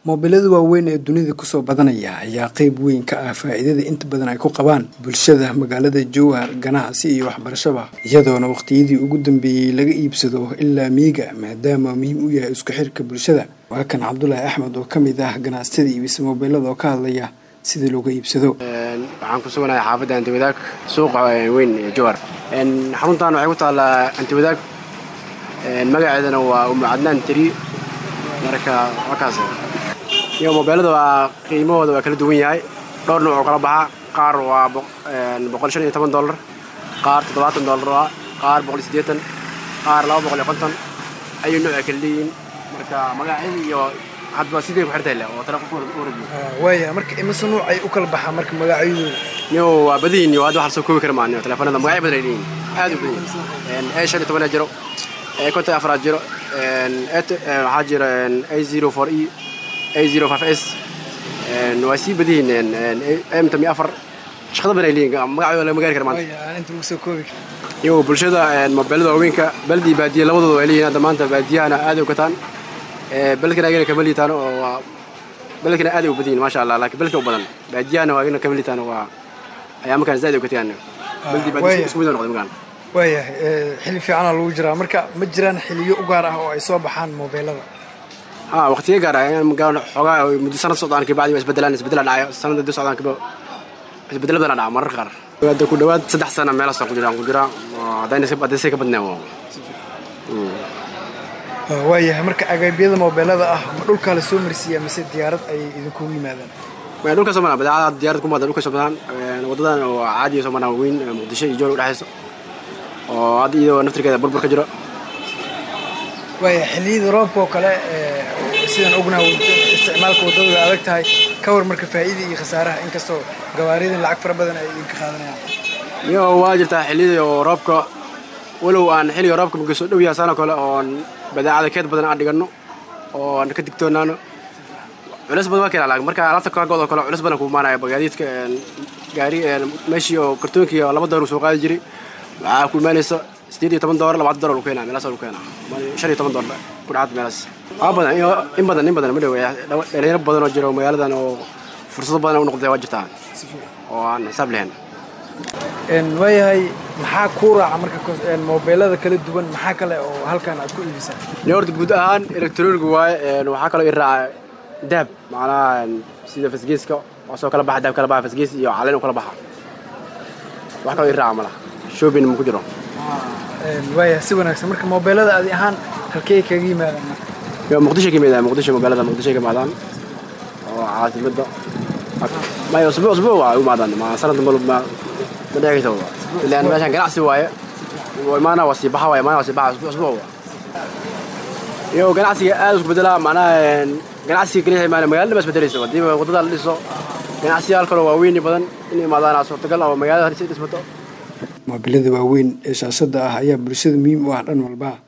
moobilada waaweyn ee dunida kusoo badanaya ayaa qeyb weyn ka ah faa'iidada inta badan ay ku qabaan bulshada magaalada jowhar ganacsi iyo waxbarashaba iyadoona waqtiyadii ugu dambeeyey laga iibsado ilaa miiga maadaama muhiim u yahay isku xirka bulshada waa kan cabdulaahi axmed oo ka mid ah ganacsatada iibisa moobilada oo ka hadlaya sida looga iibsado waxaan ku suganahay xaafadda antiwadaag suuqa weyn ee jowhar xaruntan waxay ku taallaa antiwadaag magaceedana waa umu cadnaan tiri marka wakaas iyo mobeelada waa qiimahooda waa kala duwan yahay dhowr nooc oo kala baxa qaar waa boqol shan iyo toban dollar qaar toddobaatan dollar waa qaar boqol iyo siddeetan qaar laba boqol iyo konton ayuu nooc ay kala leeyihiin marka magacyada iyo hadba sidii ku xirtay leh oo tala qof warbiyo waaya marka imise nuuc ay u kala baxaa marka magacyadooda niyo waa badiyin iyo hadda wax lasoo koobi kara maa niyo telefoonada magacyo badan ay leeyihiin aad u badan yihiin a shan iyo tobanaa jiro konton afraad jiro waxaa jira a zero four e a zero five s waa sii badiyihiin m tamiyo afar shaqada badan ay leeyihin magacooda lama gaari kara maanta inta lagu soo koobi iyo bulshada mobeelada waaweynka baldi iyo baadiya labadooda ay leeyihin hadda maanta baadiyahana aad u gataan beledkana agana kama liitaan oo waa beledkana aad u badiyin maasha allah laakiin beledka u badan baadiyahana waa agana kama liitaan waa ayaa markaan zaid u gataan baldi baadiya isku mid noqday magaan waayahay xili fiicana lagu jiraa marka ma jiraan xiliyo u gaar ah oo ay soo baxaan moobeelada ha waqtiga gaar ah magaan xoogaa muddo sanad socdaan kabacdi waa isbedelaan isbedela dhacayo sanada dib socdaan kaba isbedelo badan dhaca mararka qaar hadda ku dhawaad saddex sana meelaasaan ku jiraan ku jiraa haddayna haddayse ka badnaan waayahay marka agaabyada moobeelada ah ma dhulkaa la soo marsiiyaa mise diyaarad ayay idinkugu yimaadaan dhulka soo maraan badeecada diyaarad ku maada dhulka soo maraan wadadan oo caadiya soo maraan weyn muqdisho iyo jool u dhexayso oo hadda iyadoo naftirkeeda burbur ka jiro waaya xilliyada roobka oo kale sidaan ognaha isticmaalka waddada way adag tahay ka war marka faa'iida iyo khasaaraha inkastoo gawaaridan lacag fara badan ay idinka qaadanayaan iyo waa jirtaa xilliyada oo roobka walow aan xilliga roobka marka soo dhow yahay saanoo kale oon badeecada keed badan aan dhiganno oo aan ka digtoonaano culeys badan waa keenaa laakiin marka alaabta kaagood oo kale culeys badan ku imaanaya bagaadiidka gaari meeshii oo kartoonkii oo laba doolar soo qaadi jiray waxaa ku imaanaysa sideed iyo toban doolar labaatan doolar lu keenaa meelaas lu keenaa shan iyo toban doolar ku dhacaad meelaas waa badan in badan in badan ma dhow dhalinyaro badan oo jiro magaaladan oo fursado badan u noqday waa jirtaa oo aan xisaab lahayn waayahay maxaa kuu raaca marka moobeelada kala duwan maxaa kale oo halkan aad ku iibisaan ni horta guud ahaan electroniga waaye waxaa kaloo i raaca dahab macnaha sida fasgeeska waa soo kala baxa dahab kala baxa fasgees iyo caleen u kala baxa wax kaloo i raaca malaha shopping ma ku jiro waaya si wanaagsan marka moobeelada adi ahaan halkey kaga yimaadaan marka muqdisho ka yimaadaan muqdisho magaalada muqdisho ka yimaadaan oo caasimada maya usbuuc usbuuc waa u imaadaan ma sanad ma ma dhici karta ilaan meeshaan ganacsi waaye imaana waa sii baxa waaye imaana waa sii baxa usbuuc usbuuc iyo ganacsiga aad isku bedelaa macnaha ganacsiga keliya imaana magaalada ma isbedelayso haddii waddada la dhiso ganacsiyaal kaloo waaweyn badan in imaadaan suurtagal oo magaalada si dhismato moobilada waaweyn ee shaashada ah ayaa bulshada muhiim u ah dhan walba